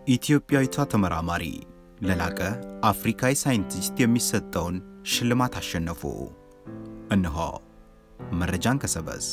ኢትዮጵያዊቷ ተመራማሪ ለላቀ አፍሪካዊ ሳይንቲስት የሚሰጠውን ሽልማት አሸነፉ። እነሆ መረጃን ከሰበዝ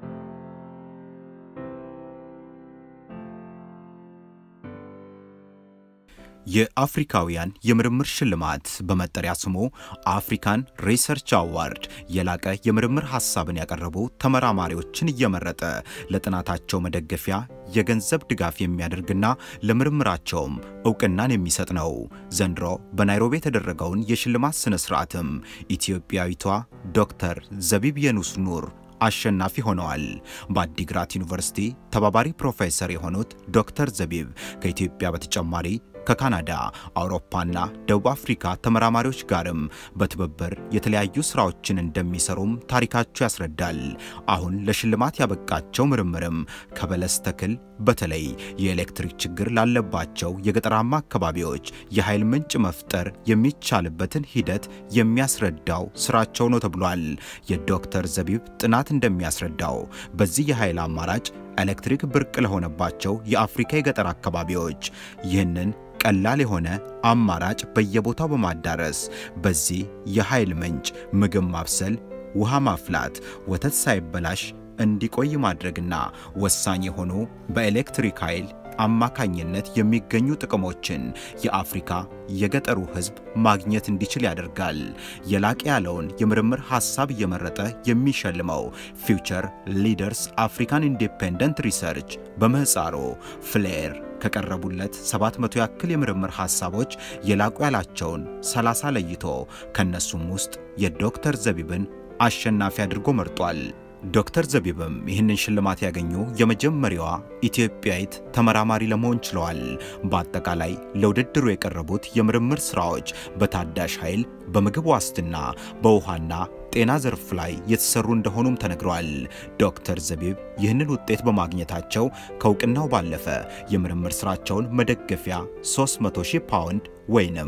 የአፍሪካውያን የምርምር ሽልማት በመጠሪያ ስሙ አፍሪካን ሪሰርች አዋርድ የላቀ የምርምር ሐሳብን ያቀረቡ ተመራማሪዎችን እየመረጠ ለጥናታቸው መደገፊያ የገንዘብ ድጋፍ የሚያደርግና ለምርምራቸውም እውቅናን የሚሰጥ ነው። ዘንድሮ በናይሮቢ የተደረገውን የሽልማት ሥነ ሥርዓትም ኢትዮጵያዊቷ ዶክተር ዘቢብ የኑስ ኑር አሸናፊ ሆነዋል። በአዲግራት ዩኒቨርሲቲ ተባባሪ ፕሮፌሰር የሆኑት ዶክተር ዘቢብ ከኢትዮጵያ በተጨማሪ ከካናዳ፣ አውሮፓና ደቡብ አፍሪካ ተመራማሪዎች ጋርም በትብብር የተለያዩ ስራዎችን እንደሚሰሩም ታሪካቸው ያስረዳል። አሁን ለሽልማት ያበቃቸው ምርምርም ከበለስ ተክል በተለይ የኤሌክትሪክ ችግር ላለባቸው የገጠራማ አካባቢዎች የኃይል ምንጭ መፍጠር የሚቻልበትን ሂደት የሚያስረዳው ስራቸው ነው ተብሏል። የዶክተር ዘቢብ ጥናት እንደሚያስረዳው በዚህ የኃይል አማራጭ ኤሌክትሪክ ብርቅ ለሆነባቸው የአፍሪካ የገጠር አካባቢዎች ይህንን ቀላል የሆነ አማራጭ በየቦታው በማዳረስ በዚህ የኃይል ምንጭ ምግብ ማብሰል፣ ውሃ ማፍላት፣ ወተት ሳይበላሽ እንዲቆይ ማድረግና ወሳኝ የሆኑ በኤሌክትሪክ ኃይል አማካኝነት የሚገኙ ጥቅሞችን የአፍሪካ የገጠሩ ሕዝብ ማግኘት እንዲችል ያደርጋል። የላቀ ያለውን የምርምር ሐሳብ እየመረጠ የሚሸልመው ፊውቸር ሊደርስ አፍሪካን ኢንዲፔንደንት ሪሰርች በምህፃሩ ፍሌር ከቀረቡለት 700 ያክል የምርምር ሐሳቦች የላቁ ያላቸውን 30 ለይቶ ከነሱም ውስጥ የዶክተር ዘቢብን አሸናፊ አድርጎ መርጧል። ዶክተር ዘቢብም ይህንን ሽልማት ያገኙ የመጀመሪያዋ ኢትዮጵያዊት ተመራማሪ ለመሆን ችለዋል። በአጠቃላይ ለውድድሩ የቀረቡት የምርምር ሥራዎች በታዳሽ ኃይል፣ በምግብ ዋስትና፣ በውሃና ጤና ዘርፍ ላይ የተሰሩ እንደሆኑም ተነግረዋል። ዶክተር ዘቢብ ይህንን ውጤት በማግኘታቸው ከእውቅናው ባለፈ የምርምር ሥራቸውን መደገፊያ 300 ሺህ ፓውንድ ወይንም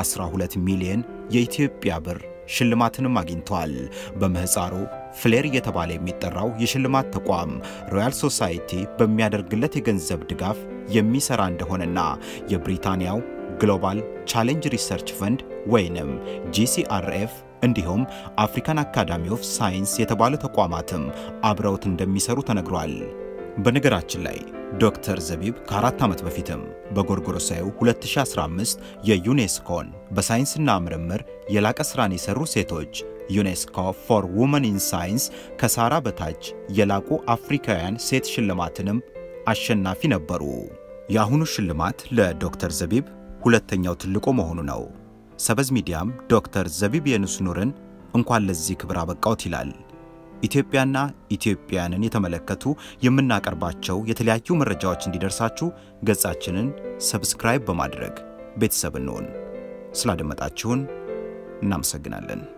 12 ሚሊዮን የኢትዮጵያ ብር ሽልማትንም አግኝተዋል። በምህፃሩ ፍሌር እየተባለ የሚጠራው የሽልማት ተቋም ሮያል ሶሳይቲ በሚያደርግለት የገንዘብ ድጋፍ የሚሰራ እንደሆነና የብሪታንያው ግሎባል ቻሌንጅ ሪሰርች ፈንድ ወይንም ጂሲአርኤፍ እንዲሁም አፍሪካን አካዳሚ ኦፍ ሳይንስ የተባሉ ተቋማትም አብረውት እንደሚሰሩ ተነግሯል። በነገራችን ላይ ዶክተር ዘቢብ ከአራት ዓመት በፊትም በጎርጎሮሳዩ 2015 የዩኔስኮን በሳይንስና ምርምር የላቀ ሥራን የሠሩ ሴቶች ዩኔስኮ ፎር ውመን ኢን ሳይንስ ከሳራ በታች የላቁ አፍሪካውያን ሴት ሽልማትንም አሸናፊ ነበሩ። የአሁኑ ሽልማት ለዶክተር ዘቢብ ሁለተኛው ትልቁ መሆኑ ነው። ሰበዝ ሚዲያም ዶክተር ዘቢብ የኑስ ኑርን እንኳን ለዚህ ክብር አበቃዎት ይላል። ኢትዮጵያና ኢትዮጵያውያንን የተመለከቱ የምናቀርባቸው የተለያዩ መረጃዎች እንዲደርሳችሁ ገጻችንን ሰብስክራይብ በማድረግ ቤተሰብ እንሆን። ስላደመጣችሁን እናመሰግናለን።